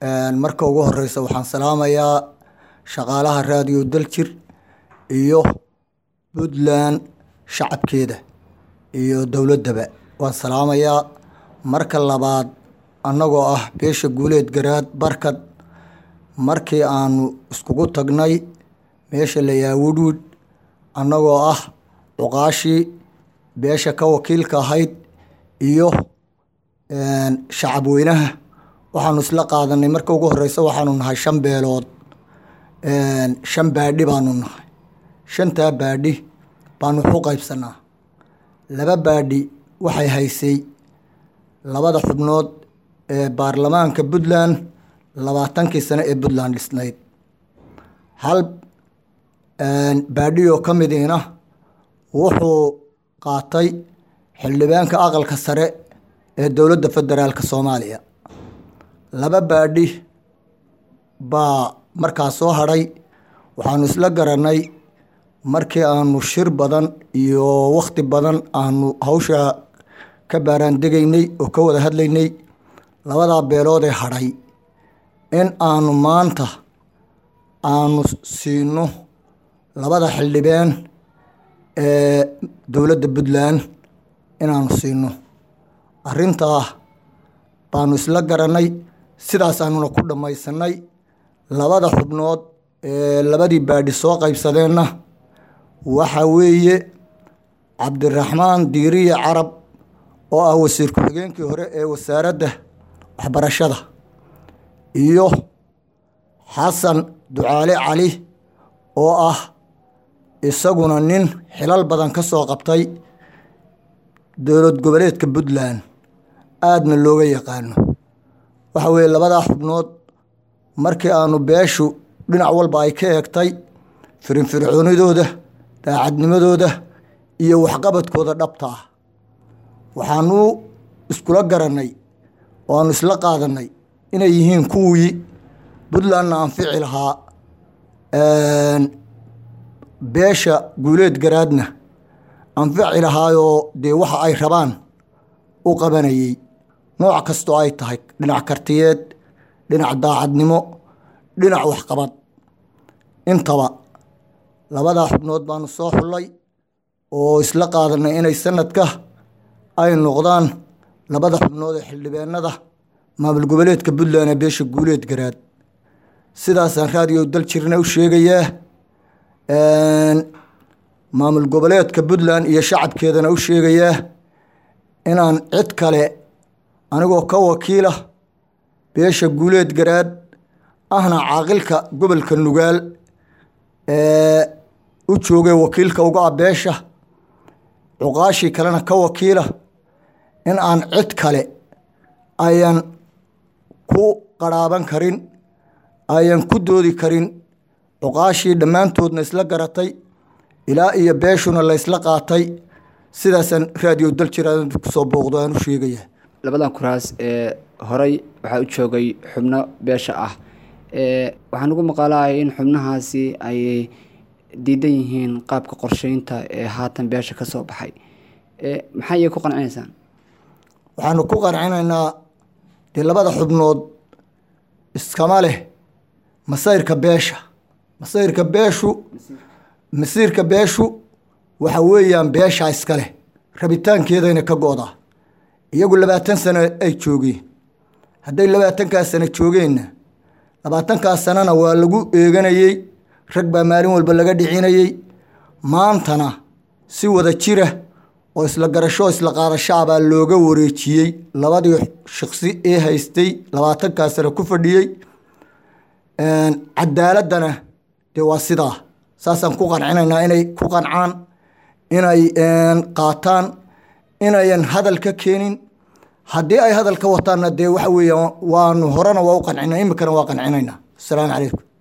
marka ugu horeysa waxaan salaamayaa shaqaalaha raadiyo daljir iyo puntland shacabkeeda iyo dowladdaba waan salaamayaa marka labaad annagoo ah beesha guuleed garaad barkad markii aanu iskugu tagnay meesha layaa wudhwid annagoo ah cuqaashii beesha ka wakiilka ahayd iyo shacab weynaha waxaanu isla qaadanay marka ugu horeysa waxaanu nahay shan beelood shan baadhi baanu nahay shantaa baadhi baanu waxu qaybsanaa laba baadhi waxay haysay labada xubnood ee baarlamaanka puntland labaatankii sano ee puntland dhisnayd hal baadhi oo ka midiina wuxuu qaatay xildhibaanka aqalka sare ee dowladda federaalka soomaaliya laba baadhi baa markaa soo hadhay waxaanu isla garanay markii aanu shir badan iyo wakhti badan aanu hawsha ka baaraandegaynay oo ka wada hadlaynay labadaa beeloodee hadhay in aanu maanta aanu siino labada xildhibaan ee dowladda puntland inaanu siino arrintaa baanu isla garanay sidaasaanuna ku dhammaysanay labada xubnood ee labadii baadhi soo qaybsadeenna waxa weeye cabdiraxmaan diiriye carab oo ah wasiir ku-xigeenkii hore ee wasaaradda waxbarashada iyo xasan ducaale cali oo ah isaguna nin xilal badan ka soo qabtay dowlad goboleedka puntland aadna looga yaqaano waxa weeye labadaa xubnood markii aanu beeshu dhinac walba ay ka eegtay firinfircoonidooda daacadnimadooda iyo waxqabadkooda dhabta ah waxaanu iskula garanay oo aanu isla qaadanay inay yihiin kuwii puntlandna anfici lahaa beesha guuleed garaadna anfici lahaayoo dee waxa ay rabaan u qabanayay nooc kastoo ay tahay dhinac kartiyeed dhinac daacadnimo dhinac waxqabad intaba labadaa xubnood baanu soo xullay oo isla qaadanay inay sanadka ay noqdaan labada xubnood ee xildhibaanada maamul goboleedka puntland ee beesha guuleed garaad sidaasaan raadiyo dal jirna u sheegayaa maamul goboleedka puntland iyo shacabkeedana u sheegayaa inaan cid kale anigoo ka wakiila beesha guuleed garaad ahna caaqilka gobolka nugaal ee u joogay wakiilka uga ah beesha cuqaashii kalena ka wakiila in aan cid kale ayan ku qaraaban karin ayan ku doodi karin cuqaashii dhammaantoodna isla garatay ilaa iyo beeshuna la ysla qaatay sidaasaan raadiyo dal jiraan kusoo booqdo aan u sheegaya labadan kuraas ee horey waxaa u joogay xubno beesha ah waxaan ugu maqaalahay in xubnahaasi ay diidan yihiin qaabka qorsheynta ee haatan beesha ka soo baxay maxaa iyay ku qancinaysaan waxaanu ku qancinaynaa dee labada xubnood iskama leh masayrka beesha masayrka beeshu masiirka beeshu waxa weeyaan beeshaa iska leh rabitaankeedayna ka go-daa iyagu labaatan sano ay joogeen hadday labaatankaas sano joogeenna labaatankaas sanona waa lagu eeganayey rag baa maalin walba laga dhicinayey maantana si wada jira oo isla garasho isla qaadashaa baa looga wareejiyey labadii shaqsi ee haystay labaatankaas sano ku fadhiyey cadaaladana dee waa sidaa saasaan ku qancinaynaa inay ku qancaan inay qaataan inayan hadal ka keenin haddii ay hadal ka wataanna dee waxa weeyaan waanu horena waa u qancina imikana waa qancinaynaa asalaamu calaykum